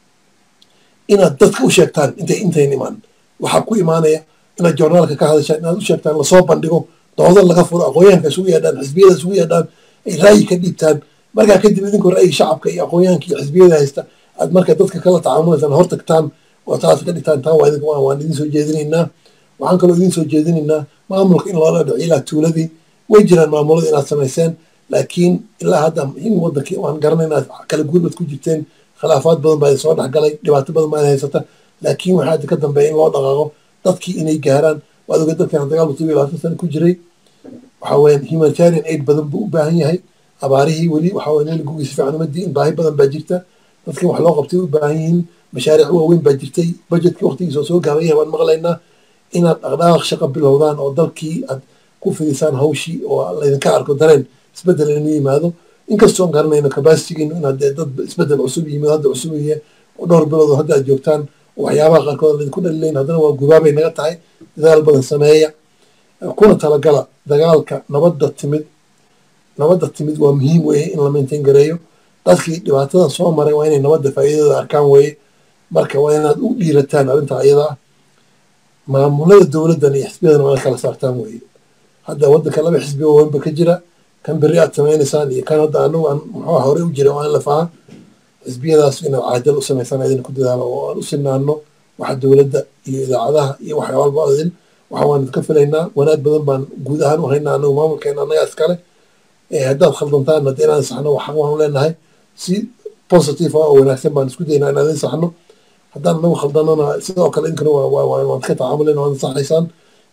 inaad dadka u sheegtaan intay intayn imaan waxaa ku imaanaya inaad joornaalka ka hadashaan inaad u sheegtaan lasoo bandhigo dooda laga furo aqoonyahanka isugu yeedhaan xisbiyada isugu yeedhaan ay ra'yi ka dhiibtaan markaa kadib idinkoo ra'yiga shacabka iyo aqoonyahanka iyo xisbiyada haysta aad marka dadka kala tacaamulaysaan hor tagtaan oo taas ka dhigtaan taa waa idinka waan idin soo jeedinaynaa waxaan kaloo idin soo jeedinaynaa maamulka in loola dhaco ilaa tuuladii way jiraan maamulada inaad samayseen laakiin ilaa hadda in wadankii waan garanayna kala guurbaad ku jirteen khilaafaad badan baa soo dhexgalay dhibaato badan baa haysata laakiin waxaa hadda ka dambeeya in loo dhaqaaqo dadkii inay gaaraan waad oga dadkan dagaal todoba iyo labaatan sano ku jiray waxa weyan humanitarian aid badan buu u baahan yahay abaarihii weli waxa weyan weli gugiisa fiican uma diin baahi badan baa jirta dadkii wax loo qabtay u baahan yihiin mashaariic waaweyn baa jirtay budgetkii waqtigiisa oo soo gaaban yahay waan maqlaynaa inaad dhaqdhaqaaq shaqo bilowdaan oo dalkii aad ku fidisaan hawshii oo laydinka arko dareen isbeddel inuu yimaado inkastoon garanayno capacitigiinu inaad dee dad isbeddel cusub yimid hadda cusub iyo dhowr bilood oo hadda aad joogtaan waxyaabaha qaarkood laydinku dhalilayn haddana waa gubaabay naga tahay dadaal badan sameeya kuna talagala dagaalka nabadda timid nabadda timid waa muhiim weeye in la maintain gareeyo dadkii dhibaatadan soo maray waa inay nabadda faa'iidada arkaan weeye marka waa inaad u dhiirataan arrintaa iyada ah maamulada dowladdan iyo xisbiyadana waa in kala saartaan weeye hadda waddanka laba xisbi oo weynba ka jira kan berri aad samaynaysaan iyo kan hadda anagu aan muxuu hore u jira waa in la faha xisbiyadaas inaad caadal u samaysaan idin ku dadaalo oo aan u sinaano waxa dowladda iyo idaacadaha iyo waxyaalba idin waxa waan idinka filaynaa wanaag badan baan guud ahaan u haynaa anagu maamulkeena annagaa iskale haddaad khaldantaan hadda inaan saxno waxaan waanu leenahay si positive ah oo wanaagsan baan isku daynaa inaan idin saxno haddaan anagu khaldanona sidoo kale inkana waan ka tacaamulin waan saxaysaan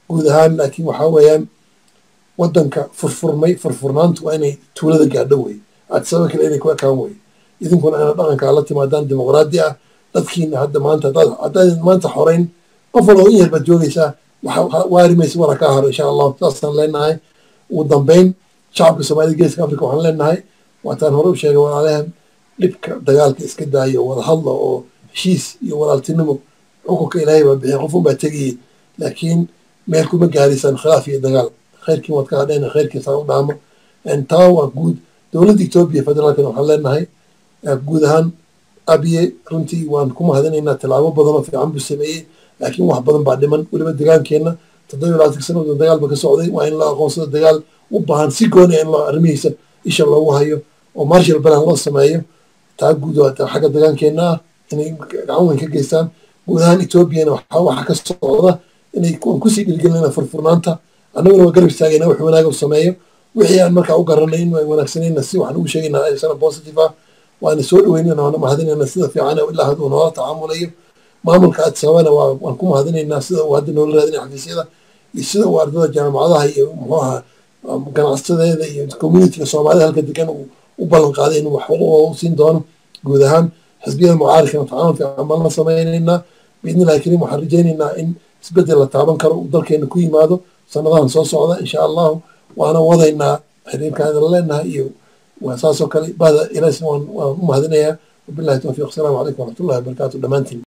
guud ahaan laakiin waxaa weeyaan waddanka furfurmay furfurnaantu waa inay tuulada gaadho wey adsaba kale inay ku ekaan wey idinkuna ina dhaqankaa la timaadaan dimuqraadi ah dadkiina hadda maanta haddaad maanta xoreyn qof walba in yar baad joogaysaa waarimaysa wara kaa haro insha allahu saasaan leenahay ugu dambeyn shacabka soomaalida geeska africa waxaan leenahay waataan hore u sheegay walaalahan dhibka dagaalka iska daayo wada hadla oo heshiis iyo walaaltinimo xukunka ilaahay baa bixiya qof unbaa tegayay laakiin meel kuma gaaraysaan khilaaf iyo dagaal khayrkiin waad ka hadheen khayrkiisaa u dhaamo taa waa guud dowladda etoobiya federaalkana waxaan leenahay guud ahaan abiye runtii waan ku mahadinaynaa tallaabo badan oo fiican buu sameeyey laakiin wax badan baa dhiman weliba degaankeenna toddoba labaatan sanadood dagaal ba ka socday waa in la aqoonsado dagaal u baahan si gooni in loo arrimihiisa isha loogu hayo oo marshal balan loo sameeyo taa guud xagga dagaankeenna ah inay gacan weyn ka geystaan guud ahaan etoobiyana waxaa waxa ka socda inay kusii dhilgelinayna furfurnaanta annaguna waa garab istaagayna wax wanaaga u sameeyo wixii aan markaa u garanay in ay wanaagsanayna si waxaan ugu sheegaynaa aysana positive ah waana soo dhaweynayna waana mahadinayna sida fiican ilaa hadduu noola tacaamulayo maamulka adsabana waan ku mahadinaynaa sida uu hadda noola raadinaya xafiisyada iyo sida uu ardada jaamacadaha iyo muxuu ahaa ganacsadeeda iyo communityga soomaalida halka degan uu u ballan qaaday inuu wax u siin doono guud ahaan xisbiyada mucaaridkana tacaamul fiican baan la samaynaynaa biidni illahi kariim waxaan rajaynaynaa in isbeddel la taaban karo uu dalkeena ku yimaado sanadahan soo socda insha allahu waana wadaynaa xiriirkaan idin leenahay iyo saasoo kale bahda ilaasna waan u mahadinayaa wabillahi towfiiq asalaamu calaykum waraxmatullahi wabarakaatu dhammaantiin